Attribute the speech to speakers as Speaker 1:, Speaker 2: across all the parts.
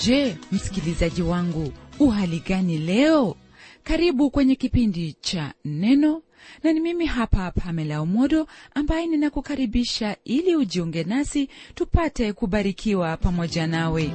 Speaker 1: je msikilizaji wangu uhali gani leo karibu kwenye kipindi cha neno na ni mimi hapa pamela umodo ambaye ninakukaribisha ili ujiunge nasi tupate kubarikiwa pamoja nawe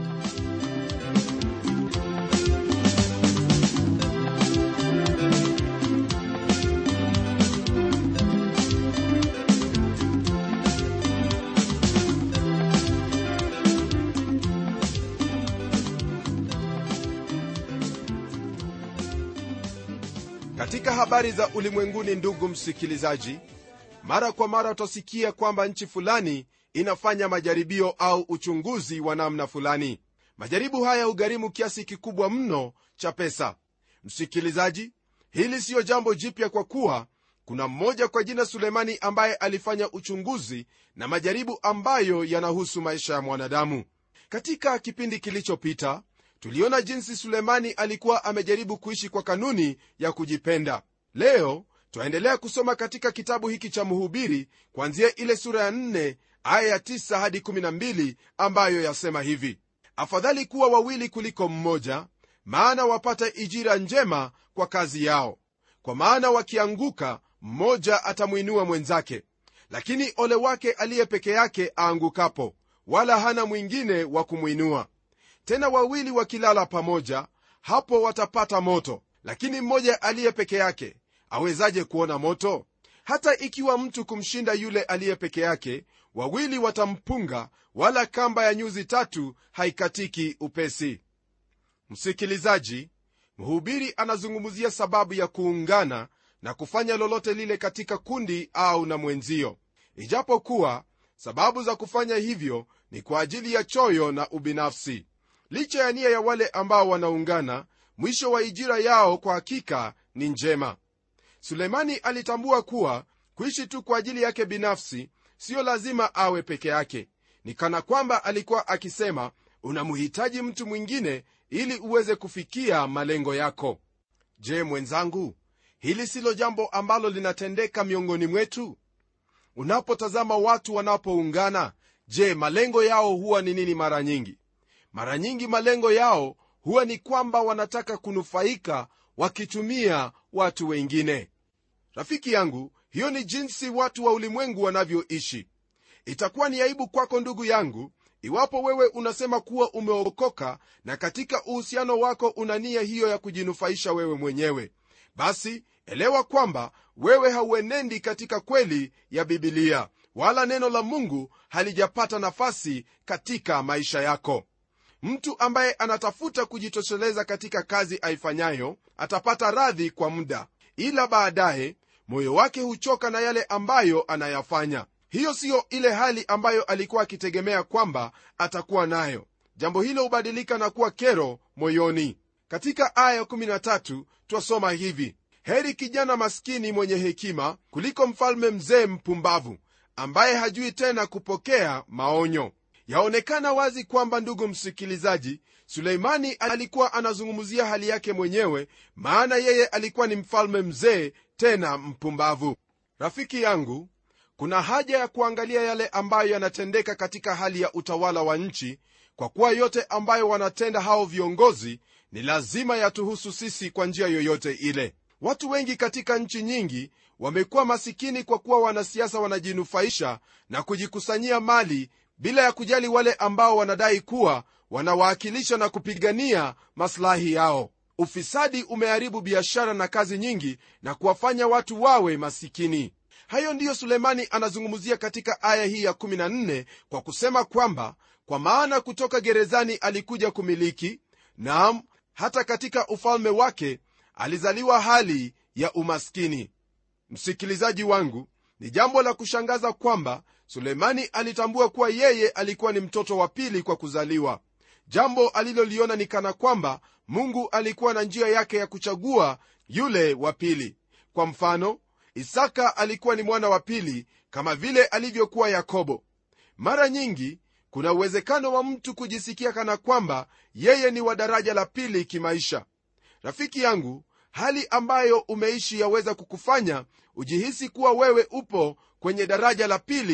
Speaker 2: katika habari za ulimwenguni ndugu msikilizaji mara kwa mara utasikia kwamba nchi fulani inafanya majaribio au uchunguzi wa namna fulani majaribu haya hugharimu kiasi kikubwa mno cha pesa msikilizaji hili siyo jambo jipya kwa kuwa kuna mmoja kwa jina sulemani ambaye alifanya uchunguzi na majaribu ambayo yanahusu maisha ya mwanadamu katika kipindi kilichopita tuliona jinsi sulemani alikuwa amejaribu kuishi kwa kanuni ya kujipenda leo twaendelea kusoma katika kitabu hiki cha mhubiri kuanzia ile sura ya 4 aya ya 9 hadi 12 ambayo yasema hivi afadhali kuwa wawili kuliko mmoja maana wapata ijira njema kwa kazi yao kwa maana wakianguka mmoja atamwinua mwenzake lakini ole wake aliye peke yake aangukapo wala hana mwingine wa kumwinua tena wawili wakilala pamoja hapo watapata moto lakini mmoja aliye peke yake awezaje kuona moto hata ikiwa mtu kumshinda yule aliye peke yake wawili watampunga wala kamba ya nyuzi tatu haikatiki upesi msikilizaji mhubiri anazungumzia sababu ya kuungana na kufanya lolote lile katika kundi au na mwenzio ijapokuwa sababu za kufanya hivyo ni kwa ajili ya choyo na ubinafsi licha ya nia ya wale ambao wanaungana mwisho wa ijira yao kwa hakika ni njema sulemani alitambua kuwa kuishi tu kwa ajili yake binafsi siyo lazima awe peke yake ni kana kwamba alikuwa akisema unamhitaji mtu mwingine ili uweze kufikia malengo yako je mwenzangu hili silo jambo ambalo linatendeka miongoni mwetu unapotazama watu wanapoungana je malengo yao huwa ni nini mara nyingi mara nyingi malengo yao huwa ni kwamba wanataka kunufaika wakitumia watu wengine rafiki yangu hiyo ni jinsi watu wa ulimwengu wanavyoishi itakuwa ni aibu kwako ndugu yangu iwapo wewe unasema kuwa umeokoka na katika uhusiano wako una nia hiyo ya kujinufaisha wewe mwenyewe basi elewa kwamba wewe hauenendi katika kweli ya bibilia wala neno la mungu halijapata nafasi katika maisha yako mtu ambaye anatafuta kujitosheleza katika kazi aifanyayo atapata radhi kwa muda ila baadaye moyo wake huchoka na yale ambayo anayafanya hiyo siyo ile hali ambayo alikuwa akitegemea kwamba atakuwa nayo jambo hilo hubadilika na kuwa kero moyoni katika aya 13 twasoma hivi heri kijana maskini mwenye hekima kuliko mfalme mzee mpumbavu ambaye hajui tena kupokea maonyo yaonekana wazi kwamba ndugu msikilizaji suleimani alikuwa anazungumzia hali yake mwenyewe maana yeye alikuwa ni mfalme mzee tena mpumbavu rafiki yangu kuna haja ya kuangalia yale ambayo yanatendeka katika hali ya utawala wa nchi kwa kuwa yote ambayo wanatenda hao viongozi ni lazima yatuhusu sisi kwa njia yoyote ile watu wengi katika nchi nyingi wamekuwa masikini kwa kuwa wanasiasa wanajinufaisha na kujikusanyia mali bila ya kujali wale ambao wanadai kuwa wanawakilisha na kupigania maslahi yao ufisadi umeharibu biashara na kazi nyingi na kuwafanya watu wawe masikini hayo ndiyo sulemani anazungumzia katika aya hii ya 14 kwa kusema kwamba kwa maana kutoka gerezani alikuja kumiliki naam hata katika ufalme wake alizaliwa hali ya umaskini msikilizaji wangu ni jambo la kushangaza kwamba sulemani alitambua kuwa yeye alikuwa ni mtoto wa pili kwa kuzaliwa jambo aliloliona ni kana kwamba mungu alikuwa na njia yake ya kuchagua yule wa pili kwa mfano isaka alikuwa ni mwana wa pili kama vile alivyokuwa yakobo mara nyingi kuna uwezekano wa mtu kujisikia kana kwamba yeye ni wa daraja la pili kimaisha rafiki yangu hali ambayo umeishi yaweza kukufanya ujihisi kuwa wewe upo kwenye daraja la pili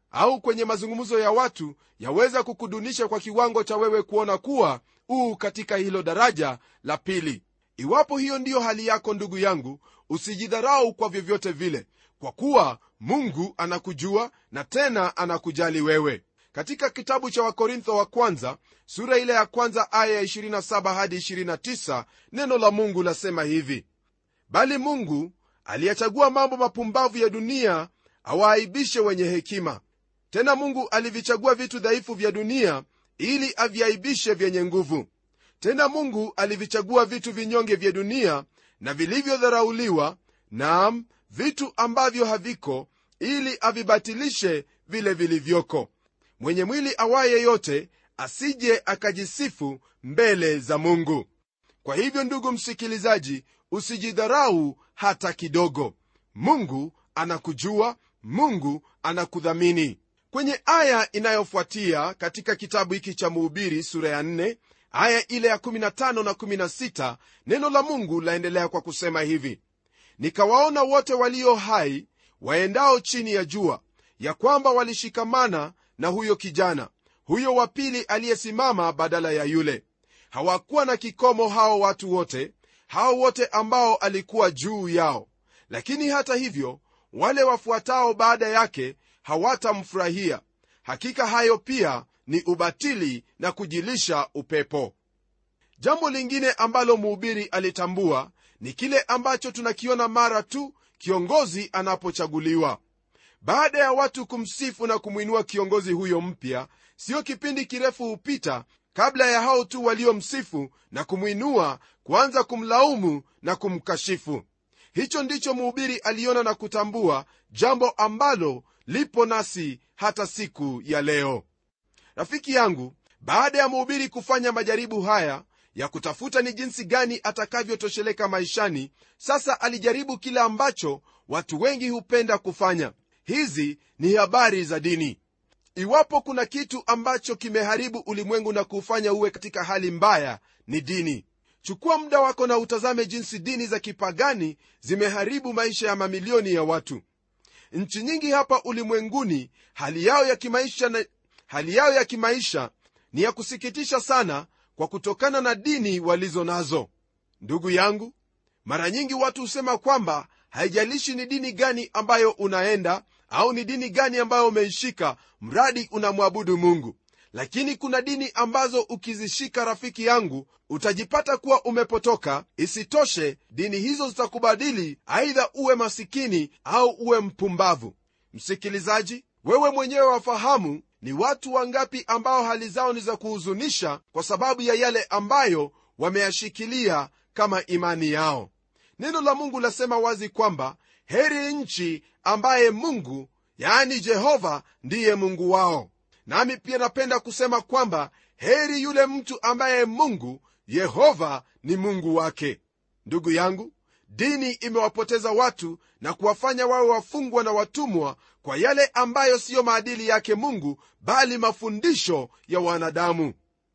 Speaker 2: au kwenye mazungumzo ya watu yaweza kukudunisha kwa kiwango cha wewe kuona kuwa uu katika hilo daraja la pili iwapo hiyo ndiyo hali yako ndugu yangu usijidharau kwa vyovyote vile kwa kuwa mungu anakujua na tena anakujali wewe katika kitabu cha wakorintho wa kwanza sura ile ya kwanza aya ya 27 hadi 29 neno la mungu lasema hivi bali mungu aliyachagua mambo mapumbavu ya dunia awaaibishe wenye hekima tena mungu alivichagua vitu dhaifu vya dunia ili aviaibishe vyenye nguvu tena mungu alivichagua vitu vinyonge vya dunia na vilivyodharauliwa naam vitu ambavyo haviko ili avibatilishe vile vilivyoko mwenye mwili awaye yote asije akajisifu mbele za mungu kwa hivyo ndugu msikilizaji usijidharau hata kidogo mungu anakujua mungu anakudhamini kwenye aya inayofuatia katika kitabu hiki cha muhubiri sura ya 4 aya ile ya 15 na 16 neno la mungu laendelea kwa kusema hivi nikawaona wote walio hai waendao chini ya jua ya kwamba walishikamana na huyo kijana huyo wa pili aliyesimama badala ya yule hawakuwa na kikomo hao watu wote hao wote ambao alikuwa juu yao lakini hata hivyo wale wafuatao baada yake hawatamfurahia hakika hayo pia ni ubatili na kujilisha upepo jambo lingine ambalo mhubiri alitambua ni kile ambacho tunakiona mara tu kiongozi anapochaguliwa baada ya watu kumsifu na kumwinua kiongozi huyo mpya siyo kipindi kirefu hupita kabla ya hao tu waliomsifu na kumwinua kuanza kumlaumu na kumkashifu hicho ndicho mhubiri aliona na kutambua jambo ambalo lipo nasi hata siku ya leo rafiki yangu baada ya mhubiri kufanya majaribu haya ya kutafuta ni jinsi gani atakavyotosheleka maishani sasa alijaribu kile ambacho watu wengi hupenda kufanya hizi ni habari za dini iwapo kuna kitu ambacho kimeharibu ulimwengu na kuufanya uwe katika hali mbaya ni dini chukua muda wako na utazame jinsi dini za kipagani zimeharibu maisha ya mamilioni ya watu nchi nyingi hapa ulimwenguni hali yao ya kimaisha na, hali yao ya kimaisha ni ya kusikitisha sana kwa kutokana na dini walizo nazo ndugu yangu mara nyingi watu husema kwamba haijalishi ni dini gani ambayo unaenda au ni dini gani ambayo umeishika mradi unamwabudu mungu lakini kuna dini ambazo ukizishika rafiki yangu utajipata kuwa umepotoka isitoshe dini hizo zitakubadili aidha uwe masikini au uwe mpumbavu msikilizaji wewe mwenyewe wafahamu ni watu wangapi ambao hali zao ni za kuhuzunisha kwa sababu ya yale ambayo wameyashikilia kama imani yao neno la mungu lasema wazi kwamba heri nchi ambaye mungu yaani jehova ndiye mungu wao nami pia napenda kusema kwamba heri yule mtu ambaye mungu yehova ni mungu wake ndugu yangu dini imewapoteza watu na kuwafanya wawe wafungwa na watumwa kwa yale ambayo siyo maadili yake mungu bali mafundisho ya wanadamu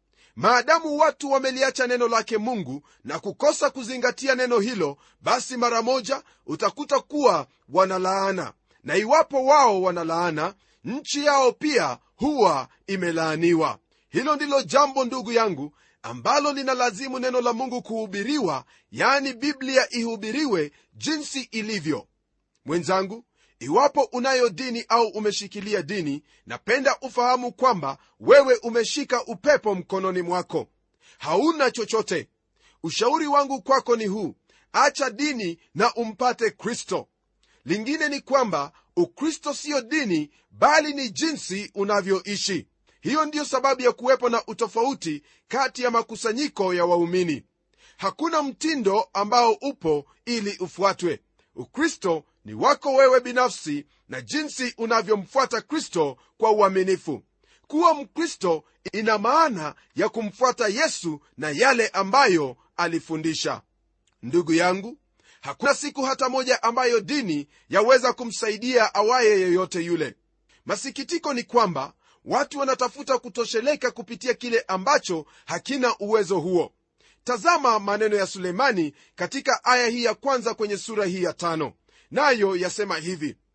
Speaker 2: maadamu watu wameliacha neno lake mungu na kukosa kuzingatia neno hilo basi mara moja utakuta kuwa wanalaana na iwapo wao wanalaana nchi yao pia huwa imelaaniwa hilo ndilo jambo ndugu yangu ambalo linalazimu neno la mungu kuhubiriwa yani biblia ihubiriwe jinsi ilivyo mwenzangu iwapo unayo dini au umeshikilia dini napenda ufahamu kwamba wewe umeshika upepo mkononi mwako hauna chochote ushauri wangu kwako ni huu acha dini na umpate kristo lingine ni kwamba ukristo siyo dini bali ni jinsi unavyoishi hiyo ndiyo sababu ya kuwepo na utofauti kati ya makusanyiko ya waumini hakuna mtindo ambao upo ili ufuatwe ukristo ni wako wewe binafsi na jinsi unavyomfuata kristo kwa uaminifu kuwa mkristo ina maana ya kumfuata yesu na yale ambayo alifundisha ndugu yangu hakuna siku hata moja ambayo dini yaweza kumsaidia awaye yeyote yule masikitiko ni kwamba watu wanatafuta kutosheleka kupitia kile ambacho hakina uwezo huo tazama maneno ya sulemani katika aya hii ya kwanza kwenye sura hii ya tano nayo yasema hivi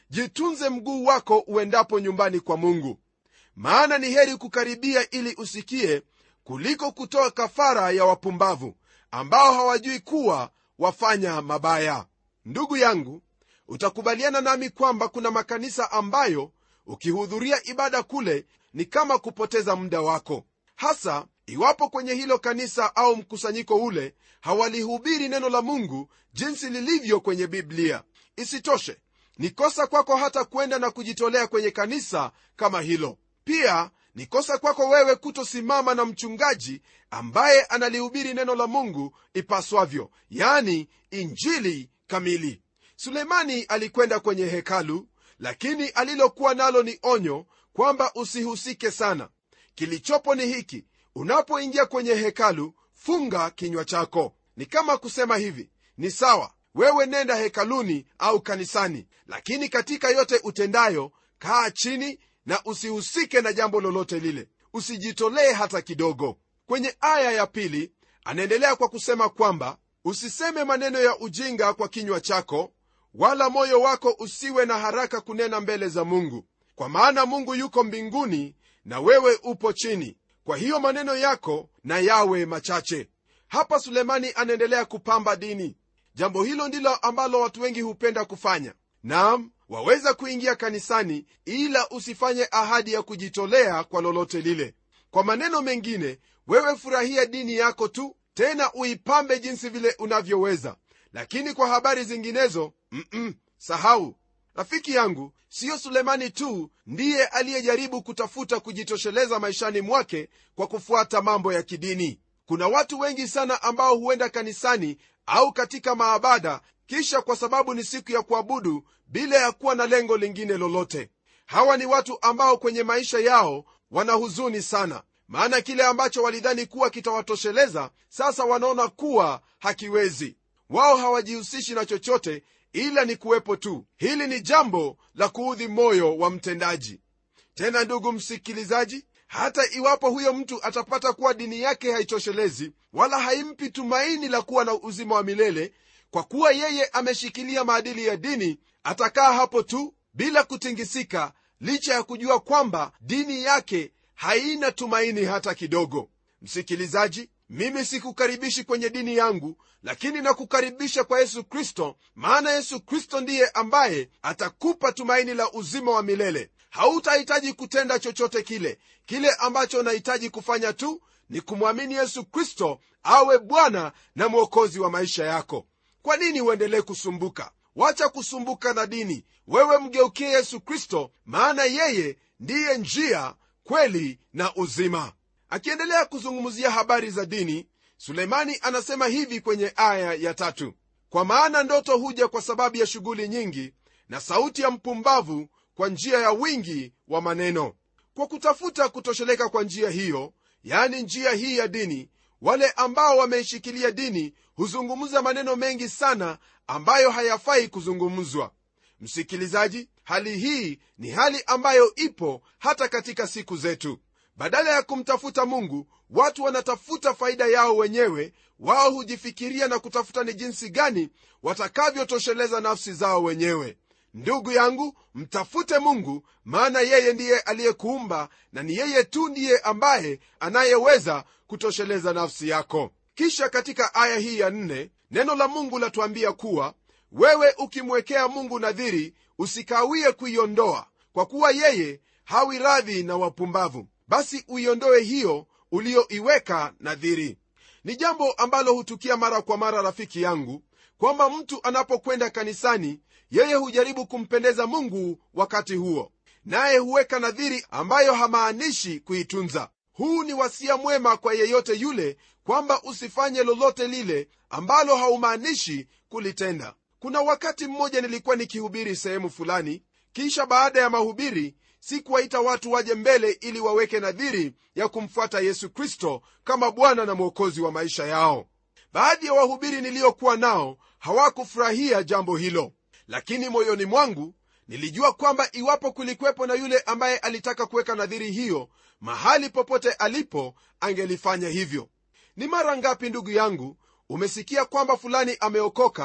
Speaker 2: jitunze mguu wako uendapo nyumbani kwa mungu maana ni heri kukaribia ili usikie kuliko kutoa kafara ya wapumbavu ambao hawajui kuwa wafanya mabaya ndugu yangu utakubaliana nami kwamba kuna makanisa ambayo ukihudhuria ibada kule ni kama kupoteza muda wako hasa iwapo kwenye hilo kanisa au mkusanyiko ule hawalihubiri neno la mungu jinsi lilivyo kwenye biblia isitoshe ni kosa kwako hata kwenda na kujitolea kwenye kanisa kama hilo pia ni kosa kwako wewe kutosimama na mchungaji ambaye analihubiri neno la mungu ipaswavyo yani injili kamili sulemani alikwenda kwenye hekalu lakini alilokuwa nalo ni onyo kwamba usihusike sana kilichopo ni hiki unapoingia kwenye hekalu funga kinywa chako ni kama kusema hivi ni sawa wewe nenda hekaluni au kanisani lakini katika yote utendayo kaa chini na usihusike na jambo lolote lile usijitolee hata kidogo kwenye aya ya pili anaendelea kwa kusema kwamba usiseme maneno ya ujinga kwa kinywa chako wala moyo wako usiwe na haraka kunena mbele za mungu kwa maana mungu yuko mbinguni na wewe upo chini kwa hiyo maneno yako na yawe machache hapa sulemani anaendelea kupamba dini jambo hilo ndilo ambalo watu wengi hupenda kufanya naam waweza kuingia kanisani ila usifanye ahadi ya kujitolea kwa lolote lile kwa maneno mengine wewe furahia dini yako tu tena uipambe jinsi vile unavyoweza lakini kwa habari zinginezo mm-mm, sahau rafiki yangu siyo sulemani tu ndiye aliyejaribu kutafuta kujitosheleza maishani mwake kwa kufuata mambo ya kidini kuna watu wengi sana ambao huenda kanisani au katika maabada kisha kwa sababu ni siku ya kuabudu bila ya kuwa na lengo lingine lolote hawa ni watu ambao kwenye maisha yao wana huzuni sana maana kile ambacho walidhani kuwa kitawatosheleza sasa wanaona kuwa hakiwezi wao hawajihusishi na chochote ila ni kuwepo tu hili ni jambo la kuudhi moyo wa mtendaji tena ndugu msikilizaji hata iwapo huyo mtu atapata kuwa dini yake haitoshelezi wala haimpi tumaini la kuwa na uzima wa milele kwa kuwa yeye ameshikilia maadili ya dini atakaa hapo tu bila kutingisika licha ya kujua kwamba dini yake haina tumaini hata kidogo msikilizaji mimi sikukaribishi kwenye dini yangu lakini nakukaribisha kwa yesu kristo maana yesu kristo ndiye ambaye atakupa tumaini la uzima wa milele hautahitaji kutenda chochote kile kile ambacho unahitaji kufanya tu ni kumwamini yesu kristo awe bwana na mwokozi wa maisha yako kwa nini uendelee kusumbuka wacha kusumbuka na dini wewe mgeukie yesu kristo maana yeye ndiye njia kweli na uzima akiendelea kuzungumzia habari za dini suleimani anasema hivi kwenye aya ya tatu kwa maana ndoto huja kwa sababu ya shughuli nyingi na sauti ya mpumbavu kwa njia ya wingi wa maneno kwa kutafuta kutosheleka kwa njia hiyo yani njia hii ya dini wale ambao wameishikilia dini huzungumza maneno mengi sana ambayo hayafai kuzungumzwa msikilizaji hali hii ni hali ambayo ipo hata katika siku zetu badala ya kumtafuta mungu watu wanatafuta faida yao wenyewe wao hujifikiria na kutafuta ni jinsi gani watakavyotosheleza nafsi zao wenyewe ndugu yangu mtafute mungu maana yeye ndiye aliyekuumba na ni yeye tu ndiye ambaye anayeweza kutosheleza nafsi yako kisha katika aya hii ya nne neno la mungu latuambia kuwa wewe ukimwekea mungu nadhiri usikawie kuiondoa kwa kuwa yeye hawi radhi na wapumbavu basi uiondoe hiyo uliyoiweka nadhiri ni jambo ambalo hutukia mara kwa mara rafiki yangu kwamba mtu anapokwenda kanisani yeye hujaribu kumpendeza mungu wakati huo naye huweka nadhiri ambayo hamaanishi kuitunza huu ni wasia mwema kwa yeyote yule kwamba usifanye lolote lile ambalo haumaanishi kulitenda kuna wakati mmoja nilikuwa nikihubiri sehemu fulani kisha baada ya mahubiri sikuwaita watu waje mbele ili waweke nadhiri ya kumfuata yesu kristo kama bwana na mwokozi wa maisha yao baadhi ya wahubiri niliyokuwa nao hawakufurahia jambo hilo lakini moyoni mwangu nilijua kwamba iwapo kulikwepo na yule ambaye alitaka kuweka nadhiri hiyo mahali popote alipo angelifanya hivyo ni mara ngapi ndugu yangu umesikia kwamba fulani ameokoka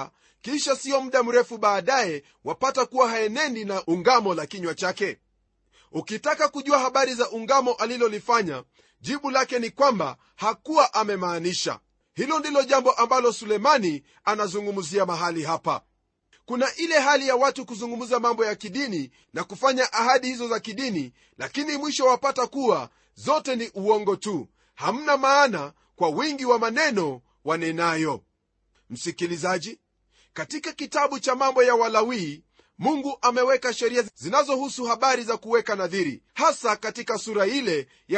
Speaker 2: kisha siyo muda mrefu baadaye wapata kuwa haenendi na ungamo la kinywa chake ukitaka kujua habari za ungamo alilolifanya jibu lake ni kwamba hakuwa amemaanisha hilo ndilo jambo ambalo sulemani anazungumzia mahali hapa kuna ile hali ya watu kuzungumza mambo ya kidini na kufanya ahadi hizo za kidini lakini mwisho wapata kuwa zote ni uongo tu hamna maana kwa wingi wa maneno wanenayo msikilizaji katika kitabu cha mambo ya walawii mungu ameweka sheria zinazohusu habari za kuweka nadhiri hasa katika sura ile ya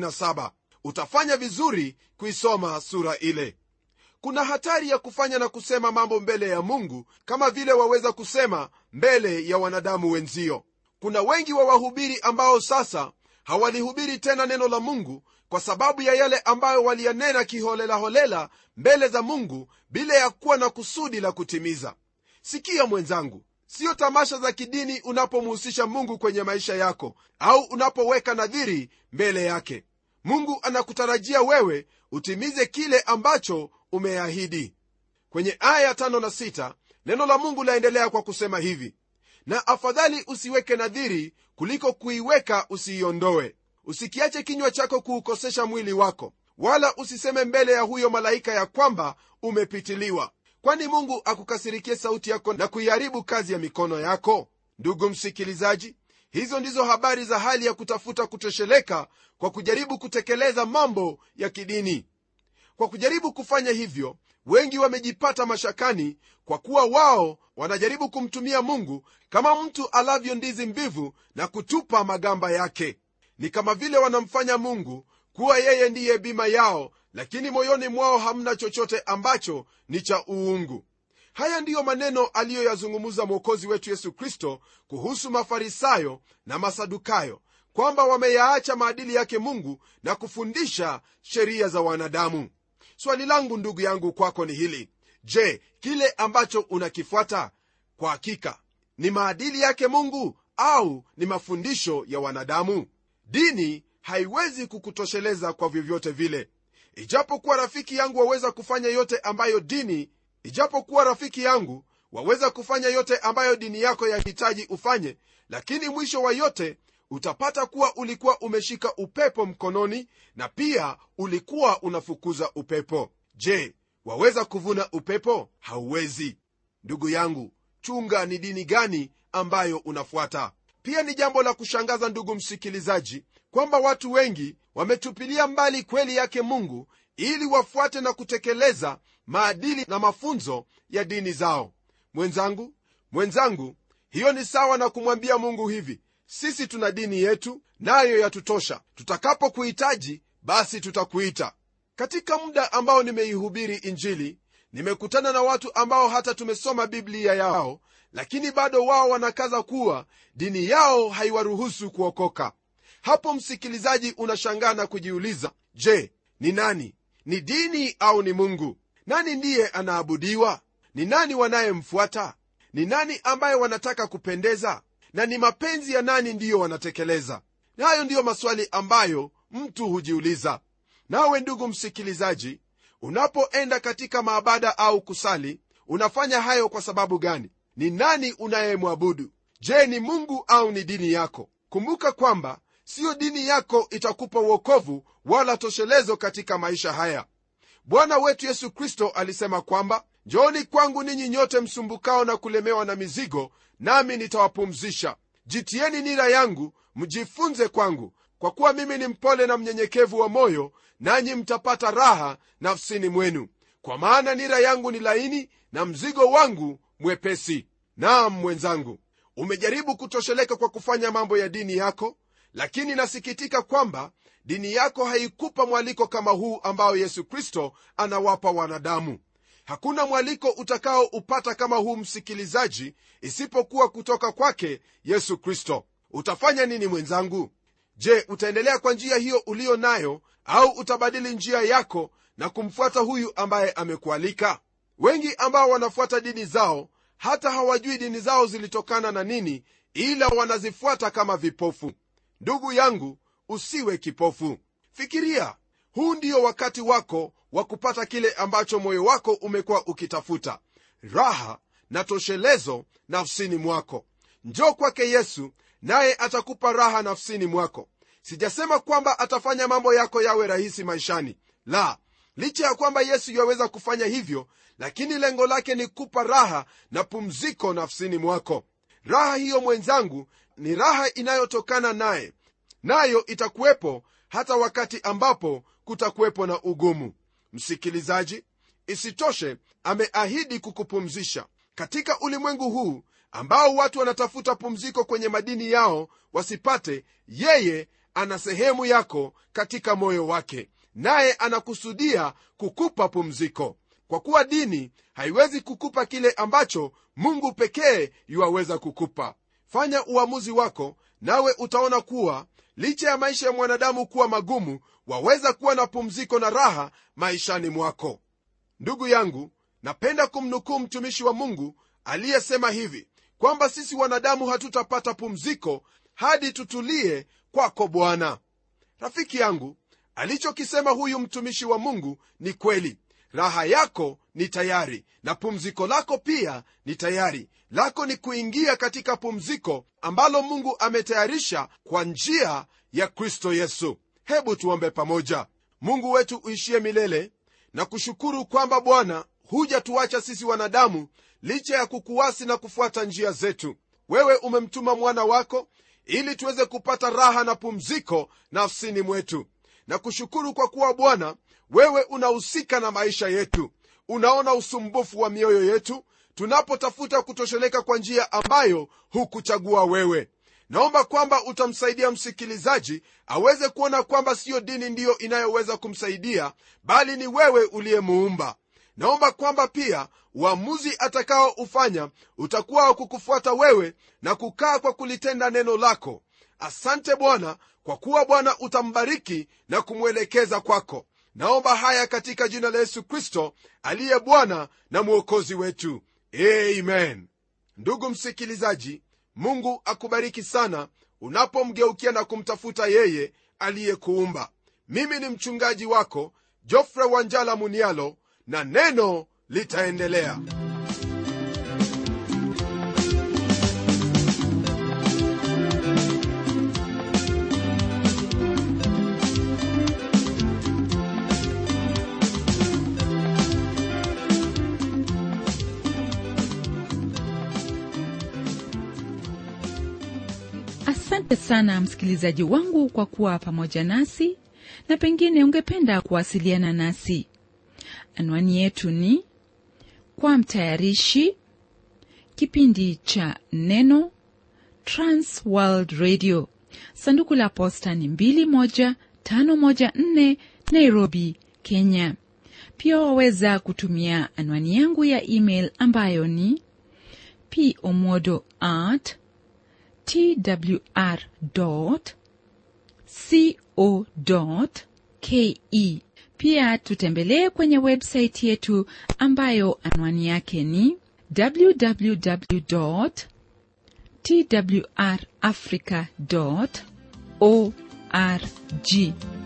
Speaker 2: 27 utafanya vizuri kuisoma sura ile kuna hatari ya kufanya na kusema mambo mbele ya mungu kama vile waweza kusema mbele ya wanadamu wenzio kuna wengi wa wahubiri ambao sasa hawalihubiri tena neno la mungu kwa sababu ya yale ambayo waliyanena kiholelaholela mbele za mungu bila ya kuwa na kusudi la kutimiza sikia mwenzangu siyo tamasha za kidini unapomhusisha mungu kwenye maisha yako au unapoweka nadhiri mbele yake mungu anakutarajia wewe utimize kile ambacho umeahidi kwenye aya tano na sita neno la mungu laendelea kwa kusema hivi na afadhali usiweke nadhiri kuliko kuiweka usiiondoe usikiache kinywa chako kuukosesha mwili wako wala usiseme mbele ya huyo malaika ya kwamba umepitiliwa kwani mungu akukasirikie sauti yako na kuiharibu kazi ya mikono yako ndugu msikilizaji hizo ndizo habari za hali ya kutafuta kutosheleka kwa kujaribu kutekeleza mambo ya kidini kwa kujaribu kufanya hivyo wengi wamejipata mashakani kwa kuwa wao wanajaribu kumtumia mungu kama mtu alavyo ndizi mbivu na kutupa magamba yake ni kama vile wanamfanya mungu kuwa yeye ndiye bima yao lakini moyoni mwao hamna chochote ambacho ni cha uungu haya ndiyo maneno aliyoyazungumza mwokozi wetu yesu kristo kuhusu mafarisayo na masadukayo kwamba wameyaacha maadili yake mungu na kufundisha sheria za wanadamu swali langu ndugu yangu kwako ni hili je kile ambacho unakifuata kwa hakika ni maadili yake mungu au ni mafundisho ya wanadamu dini haiwezi kukutosheleza kwa vyovyote vile ijapokuwa rafiki yangu waweza kufanya yote ambayo dini ijapokuwa rafiki yangu waweza kufanya yote ambayo dini yako yahitaji ufanye lakini mwisho wa yote utapata kuwa ulikuwa umeshika upepo mkononi na pia ulikuwa unafukuza upepo je waweza kuvuna upepo hauwezi ndugu yangu chunga ni dini gani ambayo unafuata pia ni jambo la kushangaza ndugu msikilizaji kwamba watu wengi wametupilia mbali kweli yake mungu ili wafuate na kutekeleza maadili na mafunzo ya dini zao mwenzangu mwenzangu hiyo ni sawa na kumwambia mungu hivi sisi tuna dini yetu nayo yatutosha tutakapokuhitaji basi tutakuita katika muda ambao nimeihubiri injili nimekutana na watu ambao hata tumesoma biblia yao lakini bado wao wanakaza kuwa dini yao haiwaruhusu kuokoka hapo msikilizaji unashangaa na kujiuliza je ni nani ni dini au ni mungu nani ndiye anaabudiwa ni nani wanayemfuata ni nani ambaye wanataka kupendeza na ni mapenzi ya nani ndiyo wanatekeleza hayo ndiyo maswali ambayo mtu hujiuliza nawe ndugu msikilizaji unapoenda katika maabada au kusali unafanya hayo kwa sababu gani ni nani unayemwabudu je ni mungu au ni dini yako kumbuka kwamba siyo dini yako itakupa uokovu wala toshelezo katika maisha haya bwana wetu yesu kristo alisema kwamba njooni kwangu ninyi nyote msumbukao na kulemewa na mizigo nami nitawapumzisha jitieni nira yangu mjifunze kwangu kwa kuwa mimi ni mpole na mnyenyekevu wa moyo nanyi mtapata raha nafsini mwenu kwa maana nira yangu ni laini na mzigo wangu mwepesi naam mwenzangu umejaribu kutosheleka kwa kufanya mambo ya dini yako lakini nasikitika kwamba dini yako haikupa mwaliko kama huu ambao yesu kristo anawapa wanadamu hakuna mwaliko utakaoupata kama huu msikilizaji isipokuwa kutoka kwake yesu kristo utafanya nini mwenzangu je utaendelea kwa njia hiyo uliyo nayo au utabadili njia yako na kumfuata huyu ambaye amekualika wengi ambao wanafuata dini zao hata hawajui dini zao zilitokana na nini ila wanazifuata kama vipofu ndugu yangu usiwe kipofu fikiria huu ndio wakati wako wa kupata kile ambacho moyo wako umekuwa ukitafuta raha na toshelezo nafsini mwako njoo kwake yesu naye atakupa raha nafsini mwako sijasema kwamba atafanya mambo yako yawe rahisi maishani la licha ya kwamba yesu yaweza kufanya hivyo lakini lengo lake ni kupa raha na pumziko nafsini mwako raha hiyo mwenzangu ni raha inayotokana naye nayo itakuwepo hata wakati ambapo kutakuwepo na ugumu msikilizaji isitoshe ameahidi kukupumzisha katika ulimwengu huu ambao watu wanatafuta pumziko kwenye madini yao wasipate yeye ana sehemu yako katika moyo wake naye anakusudia kukupa pumziko kwa kuwa dini haiwezi kukupa kile ambacho mungu pekee yuwaweza kukupa fanya uamuzi wako nawe utaona kuwa licha ya maisha ya mwanadamu kuwa magumu waweza kuwa na pumziko na raha maishani mwako ndugu yangu napenda kumnukuu mtumishi wa mungu aliyesema hivi kwamba sisi wanadamu hatutapata pumziko hadi tutulie kwako bwana rafiki yangu alichokisema huyu mtumishi wa mungu ni kweli raha yako ni tayari na pumziko lako pia ni tayari lako ni kuingia katika pumziko ambalo mungu ametayarisha kwa njia ya kristo yesu hebu tuombe pamoja mungu wetu uishie milele na kushukuru kwamba bwana hujatuacha sisi wanadamu licha ya kukuwasi na kufuata njia zetu wewe umemtuma mwana wako ili tuweze kupata raha na pumziko nafsini mwetu na kushukuru kwa kuwa bwana wewe unahusika na maisha yetu unaona usumbufu wa mioyo yetu tunapotafuta kutosheleka kwa njia ambayo hukuchagua wewe naomba kwamba utamsaidia msikilizaji aweze kuona kwamba siyo dini ndiyo inayoweza kumsaidia bali ni wewe uliyemuumba naomba kwamba pia uamuzi atakaoufanya utakuwa wa kukufuata wewe na kukaa kwa kulitenda neno lako asante bwana kwa kuwa bwana utambariki na kumwelekeza kwako naomba haya katika jina la yesu kristo aliye bwana na mwokozi wetu amen ndugu msikilizaji mungu akubariki sana unapomgeukia na kumtafuta yeye aliyekuumba mimi ni mchungaji wako jofre wanjala munialo na neno litaendelea
Speaker 1: asante sana msikilizaji wangu kwa kuwa pamoja nasi na pengine ungependa kuwasiliana nasi anwani yetu ni kwa mtayarishi kipindi cha neno transworld radio sanduku la posta ni 21514 nairobi kenya pia waweza kutumia anwani yangu ya email ambayo ni pomodo at twr co ke pia tutembelee kwenye websaiti yetu ambayo anwani yake ni www twrafrica org